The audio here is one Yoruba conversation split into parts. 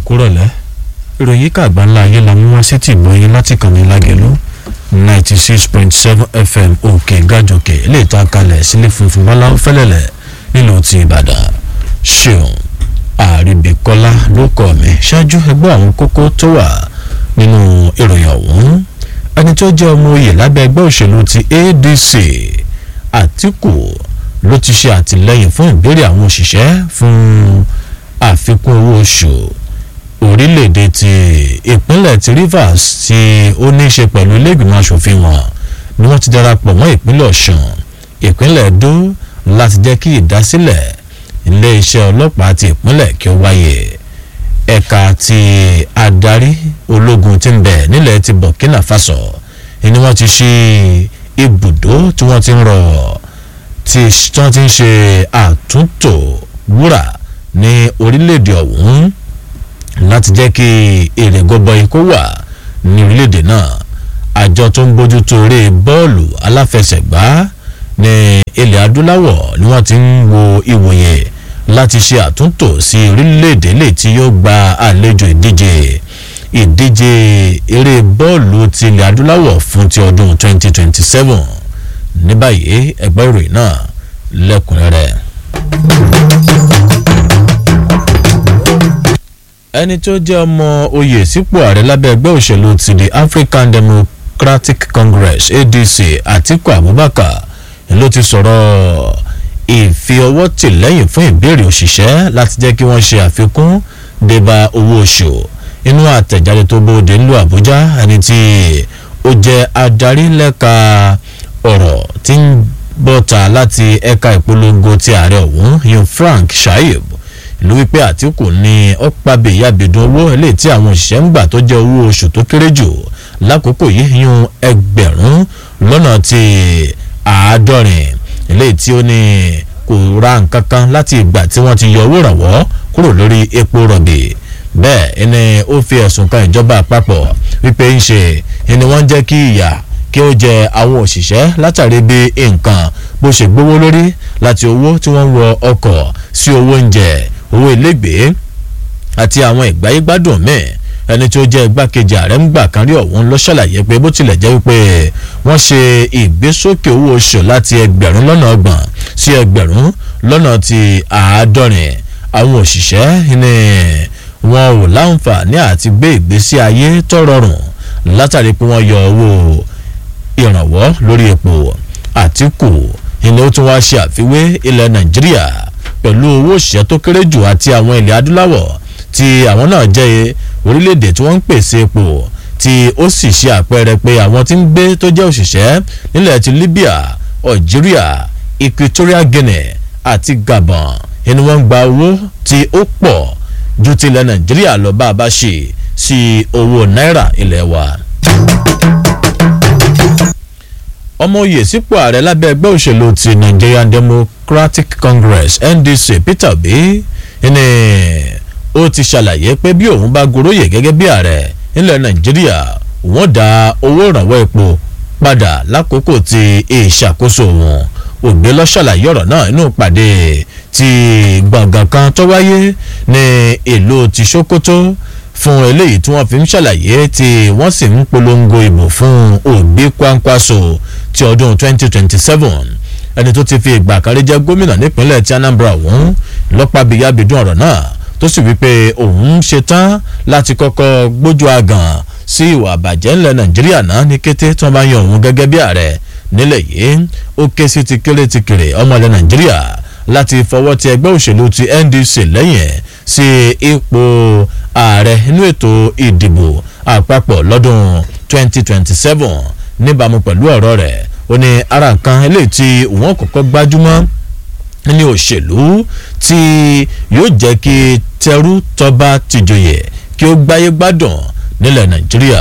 kúrọ̀lẹ́ ìròyìn kàgbà ńlá ayé la mú wá sí ti ìgbóyin láti kànnì lágẹ̀lú ninety six point seven fm òkè gàjòkè ilé ìta kalẹ̀ sílé funfun bọ́lá fẹ́lẹ̀lẹ̀ nílùú ti ìbàdàn ṣeun àríbíkọ́lá ló kọ́ mi ṣáájú ẹgbẹ́ àwọn kókó tó wà nínú ìròyìn ọ̀hún ẹni tó jẹ́ ọmọ oyè lábẹ́ ẹgbẹ́ òṣèlú ti adc àtìkù ló ti ṣe àtìlẹ́yìn fún ìbéèrè àwọn òṣìṣẹ́ fún àfikún owó oṣù orílẹ̀-èdè ti ìpínlẹ̀ ti rivers tí ó ní í ṣe pẹ̀lú iléègbìmọ̀ asòfin wọn ni wọ́n ti darapọ̀ mọ́ ìpínlẹ̀ ọ̀sùn ìpínlẹ̀ edo láti jẹ́ kí ìdásílẹ̀ ilé-iṣẹ́ ọlọ́pàá ti ìpínlẹ̀ kí ó wáyé ẹ̀ka ti adarí ológun ti ń bẹ̀ nílẹ̀ ti burkina faso ni wọ́n ti ṣí ibùdó tí wọ́n ti ń rọ̀ tí wọ́n ti ń ṣe àtúntò wúrà ní orílẹ̀-èdè ọ̀hún láti jẹ́ kí èrè gọbọi kó wà ní orílẹ̀-èdè náà àjọ tó ń bójútó eré bọ́ọ̀lù aláfẹsẹ̀gbá ní ilẹ̀ adúláwọ̀ ni wọ́n ti ń wo ìwòye láti ṣe àtúntò sí orílẹ̀-èdè lè tí yóò gba àlejò ìdíje ìdíje eré bọ́ọ̀lù ti ilẹ̀ adúláwọ̀ fún ti ọdún 2027 ní báyìí ẹgbẹ́ ìròyìn náà lẹ́kùnrẹ́rẹ́. ẹni tó jẹ́ ọmọ oyè sípò ààrẹ lábẹ́ ẹgbẹ́ òṣèlú ti the african democratic congress adc atiku abubakar ló ti sọ̀rọ̀ ìfiọwọ́tìlẹ́yìn fún ìbéèrè òṣìṣẹ́ láti jẹ́ kí wọ́n ṣe àfikún débà owó oṣù inú àtẹ̀jáde tó bóde ńlú àbújá ẹni tí ó jẹ́ adarí lẹ́ka ọ̀rọ̀ tí ń bọ́ta láti ẹ̀ka ìpolongo ti ààrẹ ọ̀hún yun frank shaib ìlú wípé àtìkù ní ọ̀pàbẹ̀ ìyàbẹ̀dùn owó eléyìí tí àwọn òṣìṣẹ́ ń gbà tó jẹ́ owó oṣù tó kéré jù lákòókò yìí yún ẹgbẹ̀rún lọ́nà ti àádọ́rin eléyìí tí ó ní kò ra nǹkan kan láti ìgbà tí wọ́n ti yọ owó ìrànwọ́ kúrò lórí epo rọ̀bì bẹ́ẹ̀ ẹni ó fi ẹ̀sùn kan ìjọba àpapọ̀ wípé ń ṣe ẹni wọ́n jẹ́ kí ìyà kí ó jẹ àwọn òṣìṣẹ́ látàrí bí nǹkan bó ṣe gbówó lórí láti owó tí wọ́n ń wọ ọkọ̀ sí owó oúnjẹ owó ilégbèé àti àwọn ìgbáyégbádùn míì ẹni tí ó jẹ́ igbákejì ààrẹ ń gbà kan rí ọ̀hún ló ṣàlàyé pé bó tilẹ̀ jẹ́ wípé wọ́n ṣe ìgbésókè owó oṣù láti ẹgbẹ̀rún lọ́nà ọgbọ̀n sí ẹgbẹ̀rún lọ́nà ti àádọ́rin àwọn òṣìṣẹ́ ni wọn ò láǹfààní àti gbé ìgbésí ayé tó rọrùn látàrí pé wọ́n yọ owó ìrànwọ́ lórí epo àtìkù ilé ó tún wá ṣe àfiwé ilẹ̀ nàìjíríà pẹ̀lú owó òṣìṣẹ́ tó kéré jù àti àwọn ilẹ̀ adúláwọ̀ tí àwọn náà jẹ́ orílẹ̀-èdè tí wọ́n ń pèsè epo tí ó sì ṣe àpẹẹrẹ pé àwọn tí ń gbé tó jẹ́ òṣìṣẹ́ nílẹ̀ ti libya algeria equatorial guinea àti gabon ni wọ́n ń gba owó tí ó pọ̀ ju tilẹ̀ nàìjíríà lọ bá a bá ṣe sí owó náírà ilẹ̀ wa ọmọ oyè sípò ààrẹ lábẹ́ ẹgbẹ́ òṣèlú ti nigerian democratic congress ndc peter obi ní ó ti ṣàlàyé pé bí òun bá goróyè gẹ́gẹ́ bí ààrẹ nílẹ̀ nàìjíríà wọ́n dá owó ìrànwọ́ epo padà lákòókò ti ìṣàkóso wọn ògbé lọ ṣàlàyé ọ̀rọ̀ náà inú ìpàdé ti gbọ̀ngàn kan tó wáyé ní ìlú ti sokoto fún eléyìí tí wọ́n fi ń ṣàlàyé tí wọ́n sì ń polongo ìbò fún òbí kwankwaso ti ọdún 2027 ẹni tó ti fi ìgbà kan rí jẹ́ gómìnà nípínlẹ̀ ti anambra ọ̀hún lọ́pàbíyábídún ọ̀rọ̀ náà tó sì wípé òun ṣetán láti kọ́kọ́ gbójú àgàn sí ìwà àbàjẹ́ ńlẹ̀ nàìjíríà náà ní kété tí wọ́n bá yan òun gẹ́gẹ́ bí ààrẹ nílẹ̀ yìí ó ké sí ti kéré ti kéré ọmọ ilẹ̀ nàìjíríà láti fọwọ́ ti ẹgbẹ́ òṣèlú ti ndc lẹ́yìn sí ipò ààrẹ inú ètò ìdìbò àpapọ̀ lọ́dún 2027 níbàámu pẹ̀lú ọ̀rọ̀ rẹ̀ ó ní ara nǹkan eléyìí tí wọ́n kọ́kọ́ gbájúmọ́ ní òṣèlú tí yóò jẹ́ kí tẹrú tọba tìjòyè kí ó gbáyé gbádùn nílẹ̀ nàìjíríà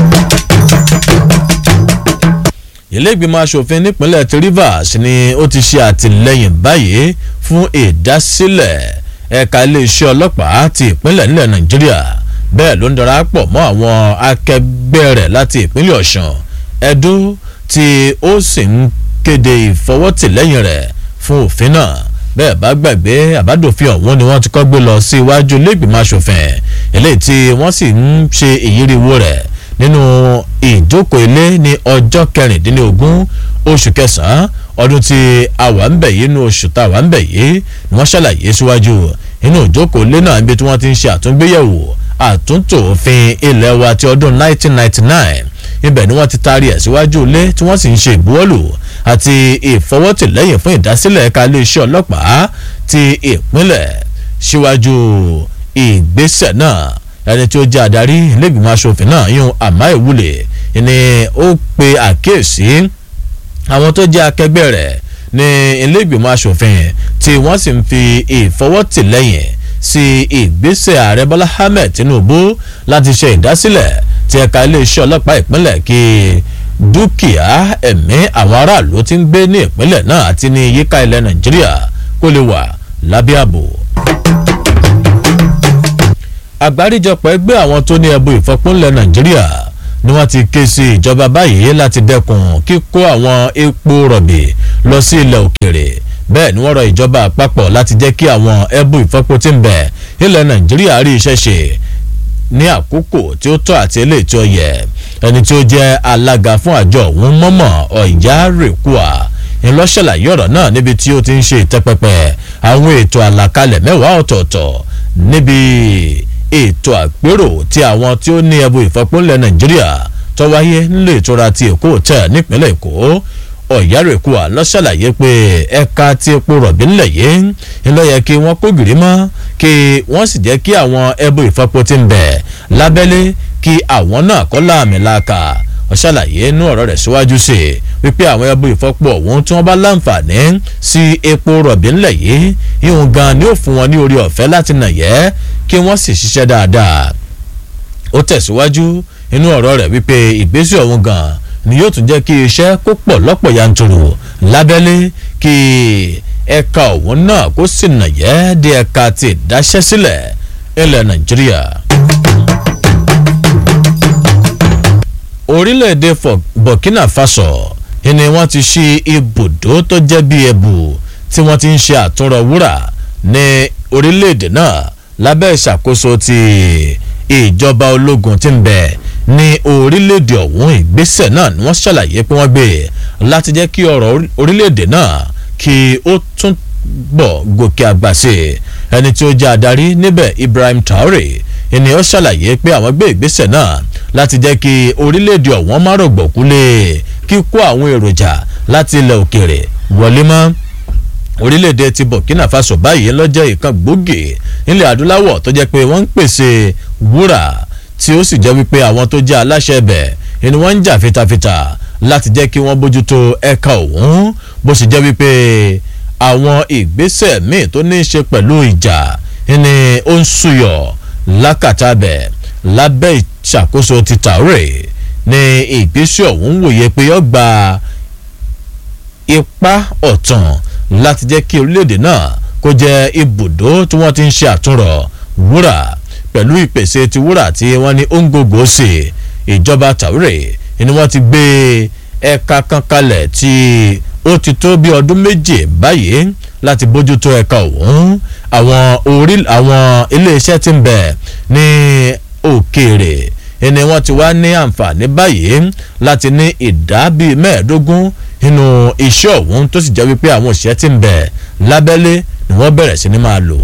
iléègbìmọ̀ asòfin nípínlẹ̀ ti rivers ni ó ti ṣe àtìlẹyìn báyìí fún ìdásílẹ̀ ẹ̀ka iléeṣẹ́ ọlọ́pàá ti ìpínlẹ̀ nílẹ̀ nàìjíríà bẹ́ẹ̀ ló ń darapọ̀ mọ́ àwọn akẹgbẹ́ rẹ̀ láti ìpínlẹ̀ ọ̀sùn ẹ̀dó tí ó sì ń kéde ìfọwọ́tìlẹ́yìn rẹ̀ fún òfin náà bẹ́ẹ̀ bá gbàgbé àbádòfin ọ̀hún ni wọ́n ti kọ́ gbé lọ sí iwájú iléègbìmọ̀ asòfin eléyìí tí wọ́n sì ń ṣe ìyíriwo rẹ̀ nínú ìjókòó ilé ní ọjọ́ kẹrìndínlógún oṣù kẹsàn-án ọdún tí a wà ń bẹ̀ yìí nínú oṣù tá a wà ń bẹ̀ yìí ni wọ́n ṣàlàyé síwájú inú ìjókòó ilé náà níbi tí wọ́n ti ń ṣe àtúngbéyẹ̀wò àtúntò òfin ilẹ̀ wa ti ọdún 1999 ibẹ̀ ni wọ́n ti taari ẹ̀ síwájú ilé tí wọ́n sì ń ṣe ìbuwọ́lù àti ìfọwọ́tìlẹ́yìn fún ìdásílẹ̀ ẹ̀ka iléeṣẹ́ ọlọ́pàá ti ìpínlẹ̀ síwájú ìgbésẹ̀ náà ẹni tí ó jẹ́ adarí ilégbìmọ̀ asòfin náà yún àmá ìwúlẹ̀ ni ó pe àkíyèsí àwọn tó jẹ́ akẹgbẹ́ rẹ̀ ní ilégbìmọ̀ asòfin tí wọ́n sì ń fi ìfọwọ́tìlẹ́yìn sí ìgbésẹ̀ ààrẹ bọ́lá ahmed tinubu láti ṣe ìdásílẹ̀ ti ẹ̀ka iléeṣẹ́ ọlọ́pàá ìpínlẹ̀ kí dúkìá ẹ̀mí àwọn aráàlú ti ń gbé ní ìpínlẹ̀ náà àti ní yíká ilẹ̀ nàìjíríà kó lè wà lábẹ́ ààbò àgbáríjọpọ̀ ẹgbẹ́ àwọn tó ní ẹbu ìfọpọ́nlẹ̀ nàìjíríà ni wọ́n ti ké sí ìjọba báyìí láti dẹ́kun kíkó àwọn epo rọ̀bì lọ sí ilẹ̀ òkèrè bẹ́ẹ̀ ni wọ́n rọ ìjọba àpapọ̀ láti jẹ́ kí àwọn ẹbu ìfọpo tí ń bẹ ilẹ̀ nàìjíríà rí iṣẹ́ ṣe ní àkókò tí ó tọ́ àti eléyìí tí ó yẹ ẹni tí ó jẹ́ alága fún àjọ òun mọ́mọ́ ọ̀yá rèkúà ńlọ́ṣàlàyé ọ̀rọ̀ náà níbi tí ó ti ń ṣe ìtẹ́pẹpẹ àwọn ètò àlàkalẹ̀ mẹ́wàá ọ̀tọ̀ọ̀tọ̀ níbi ètò àpérò tí àwọn tí ó ní ẹbu ìfọpọ́nlẹ̀ nàìjíríà tó wáyé nílé ìtura ti èkó tẹ̀ nípínlẹ̀ èkó ọ̀yárèkúà lọ ṣàlàyé pé ẹ̀ka tí epo rọ̀bì ńlẹ̀ yìí ńlọ yẹ kí wọ́n kó gìrì mọ́ kí wọ́n sì jẹ́ kí àwọn ẹbu ìfọpo ti ń bẹ̀ lábẹ́lé kí àwọn náà kọ́ láàmì láàkà ọ̀ṣàlàyé inú ọ̀rọ̀ rẹ̀ síwájú sí i wípé àwọn ẹbu ìfọpo ọ̀hún tí wọ́n bá láǹfààní sí epo rọ̀bì ńlẹ̀ yìí ìhùn gan ni ó fún wọn ní orí ọ̀fẹ́ láti nàyẹ́ kí wọ́n sì ṣiṣẹ́ dáadáa ó tẹ̀síwájú inú ọ̀rọ̀ rẹ̀ wípé ìgbésẹ̀ ọ̀hún gan ni yóò tún jẹ́ kí iṣẹ́ kó pọ̀ lọ́pọ̀ yanturu lábẹ́lé kí ẹ̀ka ọ̀hún náà kó sì nàyẹ́ di ẹ̀ka ti ìdáṣẹ́sílẹ̀ ilẹ̀ nàìjíríà. orílẹ̀-èdè burkina faso ni wọ́n ti ṣí ibùdó tó jẹ́ bí ẹ̀bù tí wọ́n ti ń ṣe àtúnrọ̀ wúrà ní orílẹ̀-èdè náà lábẹ́ ìṣàkóso ti ìjọba ológun tí ń bẹ ní orílẹ̀-èdè ọ̀hún ìgbésẹ̀ náà ni wọ́n ṣàlàyé pé wọ́n gbé láti jẹ́ kí ọ̀rọ̀ orílẹ̀-èdè náà kí ó tún bọ̀ gòkè àgbà sí ẹni tí ó jẹ́ adarí níbẹ̀ Ibrahim Traore ẹni ó ṣàlàyé pé àwọn gbé ìgbésẹ̀ náà láti jẹ́ kí orílẹ̀-èdè ọ̀hún má rọ̀gbọ̀kú lé kíkó àwọn èròjà láti ilẹ̀ òkèèrè wọlé mọ́ orílẹ̀-èdè ti Burkina Faso báyìí lọ́jọ́ ìkan gbòógì nílẹ̀ adúláwọ̀ tó jẹ́ pé wọ́n ń pèsè wúrà tí ó sì jẹ́ wípé àwọn tó jẹ́ aláṣẹ ibẹ̀ ni wọ́n ń jà fitafita láti jẹ́ kí wọ́n bójútó ẹ̀ka òun bó sì jẹ́ wípé àwọn ìgbésẹ̀ míì tó ní í ṣe pẹ̀lú ìjà ni ó ń súyọ̀ lákàtàbẹ̀ lábẹ́ ìṣàkóso ti Traore ní ìgbésẹ̀ ọ̀hún wòye pé ó gba ipa ọ̀tàn láti jẹ́ kí orílẹ̀-èdè náà kó jẹ́ ibùdó tí wọ́n ti ń ṣe àtúnrọ̀ wúrà pẹ̀lú ìpèsè ti wúrà tí wọ́n ní òǹgògò sí ìjọba Traore ni wọ́n ti gbé ẹ̀ka kan kalẹ̀ tí ó ti tó bí ọdún méje báyìí láti bójútó ẹ̀ka ọ̀hún àwọn orí àwọn iléeṣẹ́ tí ń bẹ ní òkèèrè ni wọ́n ti wá ní àǹfààní báyìí láti ní ìdá bíi mẹ́ẹ̀ẹ́dógún nínú iṣẹ́ ọ̀hún tó sì jẹ́ wípé àwọn òṣìṣẹ́ tí ń bẹ lábẹ́lé ni wọ́n bẹ̀rẹ̀ sí ni máa lò.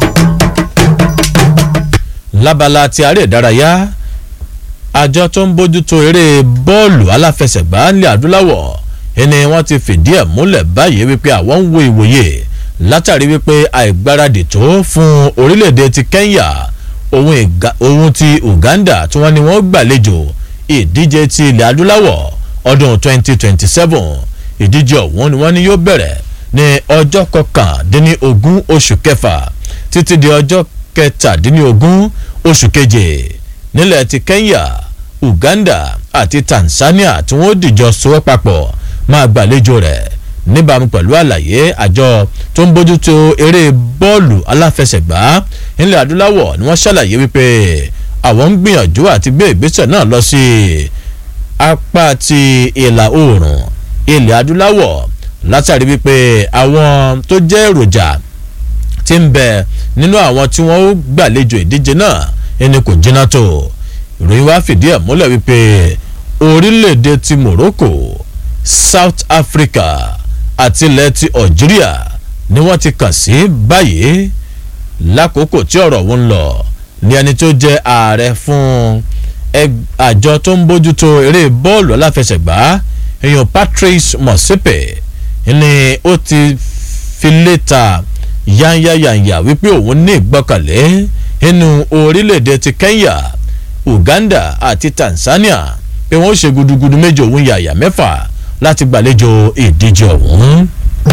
lábala ti aré ìdárayá àjọ tó ń bójútó eré bọ́ọ̀lù aláfẹsẹ̀gbá nílẹ̀ adúláwọ̀ ẹni wọ́n ti fìdí ẹ̀ múlẹ̀ báyìí wípé àwọn ń wo ìwòye látàrí wípé àìgbáradì tó fún orílẹ̀-èdè ti Kenya ohun ti Uganda tí wọ́n ní wọ́n gbàlejò ìdíje ti ilẹ̀ adúláwọ̀ ọdún 2027 ìdíje ọ̀hún ni wọ́n ní yóò bẹ̀rẹ̀ ní ọjọ́ kọkàndínlógún oṣù kẹfà títí di ọjọ́ kẹtàdínlógún oṣù keje nílẹ̀ ti Kenya Uganda àti Tanzania tí wọ́n dìjọ sowọ́ papọ̀ máa gbàlejò rẹ̀ níbàámu pẹ̀lú àlàyé àjọ tó ń bójútó eré bọ́ọ̀lù aláfẹsẹ̀gbá nílẹ̀ adúláwọ̀ ni wọ́n ṣàlàyé wípé àwọn ń gbìyànjú àti gbé ìgbésẹ̀ náà lọ sí apá ti ìlà oòrùn ilẹ̀ adúláwọ̀ látàrí wípé àwọn tó jẹ́ èròjà tí ń bẹ nínú àwọn tí wọ́n gbàlejò ìdíje náà ẹni kò jiná tó ìròyìn wá fìdí ẹ̀ múlẹ̀ wípé orílẹ̀-èdè ti Morocco South Africa àti ilẹ̀ ti Algeria ni wọ́n ti kàn sí báyìí lákòókò tí ọ̀rọ̀ wọn ń lọ ní ẹni tó jẹ́ ààrẹ fún àjọ tó ń bójútó eré bọ́ọ̀lù aláfẹsẹ̀gbá èèyàn Patrice Motsepe ni ó ti fi léta yányáyányá wípé òun ní ìgbọ́kànlé nínú orílẹ̀-èdè ti Kenya Uganda àti Tanzania pé wọ́n ṣe gudugudu méje òun yàyà mẹ́fà láti gbàlejò ìdíje ọ̀hún.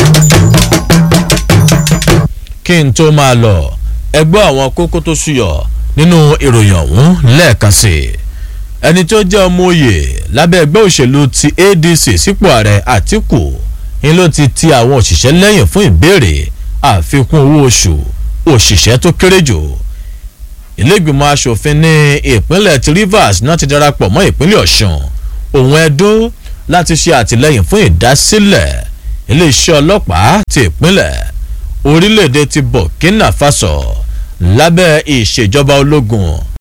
kí n tó máa lọ ẹgbẹ́ àwọn kókó tó ṣúyọ nínú ìròyìn ọ̀hún lẹ́ẹ̀kan sí i ẹni tó jẹ́ ọmọ òye lábẹ́ ẹgbẹ́ òṣèlú ti ADC sípò ààrẹ Àtíkù ni ló ti ti àwọn òṣìṣẹ́ lẹ́yìn fún ìbéèrè àfikún owó oṣù òṣìṣẹ́ tó kéré jù ìlẹ́gbìmọ̀ asòfin ní ìpínlẹ̀ ti Rivers náà ti darapọ̀ mọ́ ìpínlẹ̀ Ọ̀ṣun òun Ẹdó láti ṣe àtìlẹ́yìn fún ìdásílẹ̀ iléeṣẹ́ ọlọ́pàá ti ìpínlẹ̀ orílẹ̀-èdè ti Burkina Faso lábẹ́ ìṣèjọba ológun